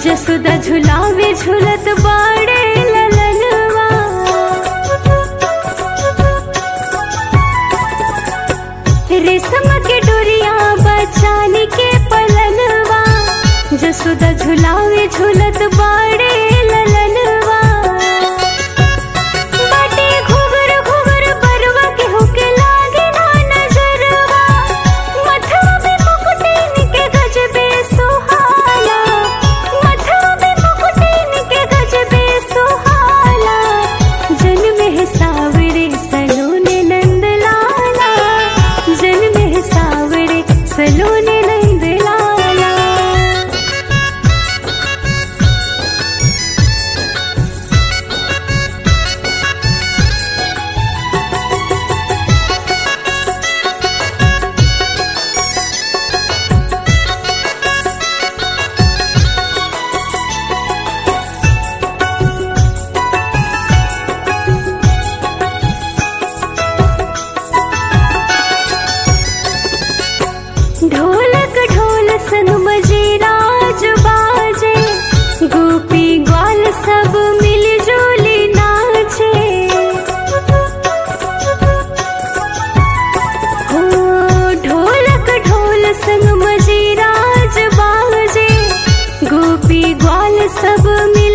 जसुदा झुलावे झुलत बाड़े ललनवा रेशम के डोरिया बचाने के पलनवा जसुदा झुलावे झुलत बाड़े ललनवा बाटे घुघर घुघर बरवा के होके लागे ना नजरवा मथवा पे मुकुटिन के गजबे सुहाला मथवा पे मुकुटिन के गजबे सुहाला जन्म है सावरे सलोने नंदलाला जन्म है सावरे सलोने नंदलाला ढोलक ढोल संग मजीराज बाजे गोपी ग्वाल सब मिलजुली नाचे हो ढोलक ढोल संग मजीराज बाजे गोपी ग्वाल सब मिल